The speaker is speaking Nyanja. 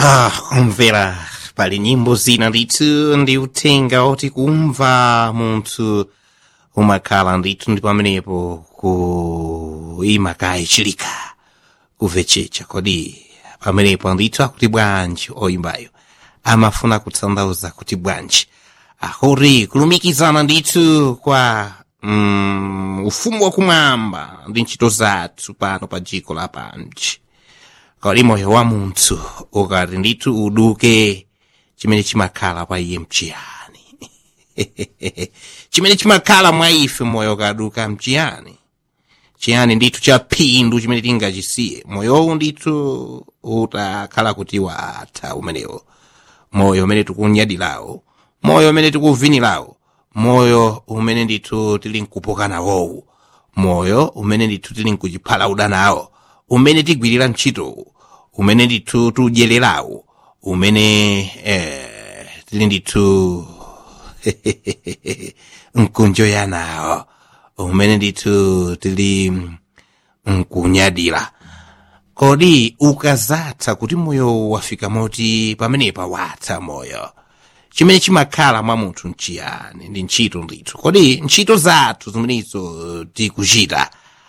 Ah, kumvera pali nyimbo zina ndithu ndi uthenga oti kumva munthu umakhala ndithu ndi pamenepo kuima kaye chilika kuvechecha kodi pamenepo ndithu akuti bwanji oyimbayo amafuna kutanthauza kuti bwanji akuti kulumikizana ndithu kwa mm, ufumu wakumwamba ndi ntchito zathu pano pa dziko lapansi kodi moyo wa munthu ukati ndithu uduke chimene chimakhala pa iye mchiyani chimene chimakhala mwa ife moyo ukaduka mchiyani chiyani ndithu cha phindu chimene tingachisiye moyowu ndithu utakhala kuti watha umenewo moyo umene tikunyadirawo moyo umene tikuvinirawo moyo umene ndithu tili nkupoka nawowu moyo umene ndithu tili nkuchiphala udanawo umene tigwirira ntchitowu umene ndithu tudyererawo umene eh, tili ndithu nkunjoyanawo umene ndithu tili nkunyadira kodi ukazatha kuti moyo wafika moti pamenepa watha moyo chimene chimakhala mwa munthu nchiyani ndi ntchito ndithu kodi ntchito zathu zimenezo tikuchita